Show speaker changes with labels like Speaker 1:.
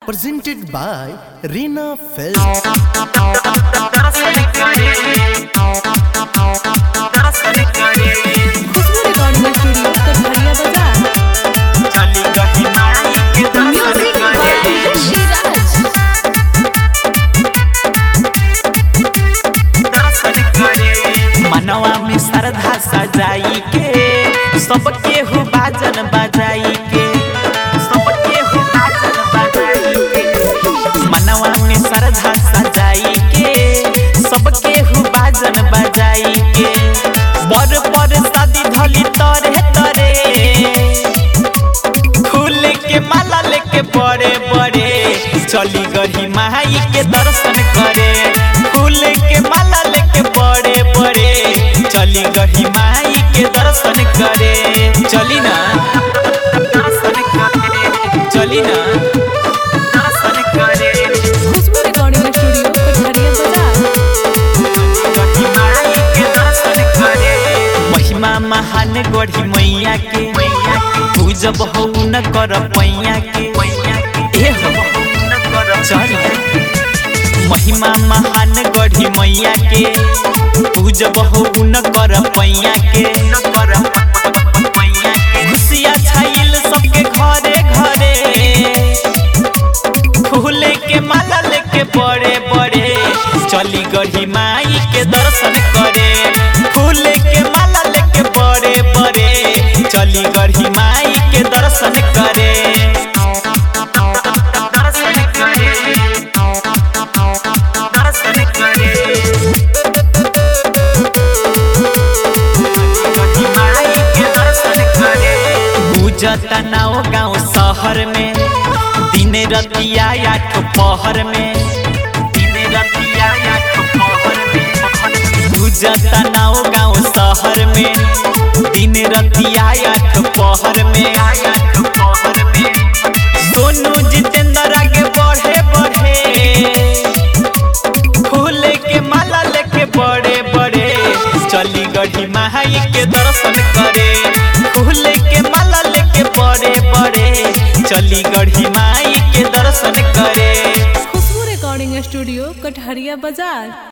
Speaker 1: presented by Reena Films.
Speaker 2: Khushboo recording studio Katahariya Bazar music by Siraj
Speaker 3: मनवा में श्रद्धा सजाई के सबके हो बाजन बजाई के सबके हो बाजन बजाई के मनवा में श्रद्धा सजाई के सबके हो बाजन बजाई के बर पर शादी धली तरे तरे फूल के माला लेके बड़े बड़े चली गई माई के दर्शन करे फूल के माला लेके बड़े बड़े चली गई माई के दर्शन करे चली ना दर्शन करे चली ना दर्शन करे
Speaker 2: खुशबू रिकॉर्डिंग स्टूडियो कटहरिया बाजार
Speaker 3: महिमा महान गढ़ी मैया के पूजब हो न कर पैया के ए हो चल महिमा महान गढ़ी मैया के पूजब हो न कर पैया के खुशिया छाइल सबके घरे घरे फूले के माला लेके बड़े बड़े चली गढ़ी माई के दर्शन करे फूले के माला लेके बड़े बड़े चली गढ़ी माई के दर्शन करे दर्शन करे दर्शन करे गढ़ी माई के दर्शन करे पूजता नाव गाँव शहर में दिन रतिया आठ पहर में दिन रतिया आठ पहर में पूजता नाव गाँव शहर में दिन रतिया आठ पहर में आठ पहर में सोनू जितेंद्र आगे बढ़े बढ़े फूल के माला लेके बड़े बड़े चली गढ़ी माई के दर्शन करे फूल के माला लेके बड़े बड़े चली गढ़ी माई के दर्शन करे
Speaker 2: खुशबू रिकॉर्डिंग स्टूडियो कटहरिया बाजार